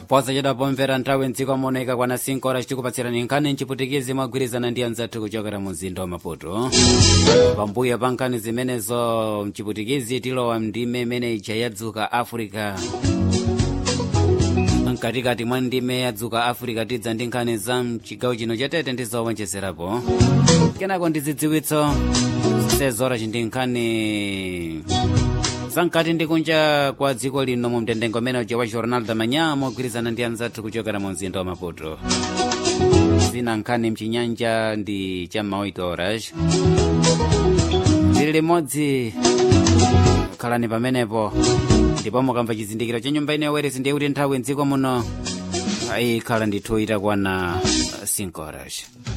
posa chidapomvera nthawi mdziko moneka kwana 5 horas tikupatsirani nkhani mchiputikizi mwagwirizana ndi anzathu kuchokera mu mzinda wa maputo pambuyo pa nkhani zimenezo mchiputikizi tilowa mndime imene ija yadzuka africa mkatikati mwa ndime yadzuka africa tidza ndi nkhani za mchigawo chino chatete ndi zowonjezerapo kenako ndi zidziwitso sezora ndi nkhani zamkati ndi kunja kwa dziko lino mu mtendengo umene uja wa jornal da manhã mogwirizana ndi anzathu kuchokera mu mzinda wa maputo zina nkhani mchinyanja ndi cham'ma 8 horas tili limodzi khalani pamenepo ndipo mukamva chizindikiro cha nyumba ino yaweresi ndiye kuti nthawi mdziko muno ikhala ndithu itakwana 5 horas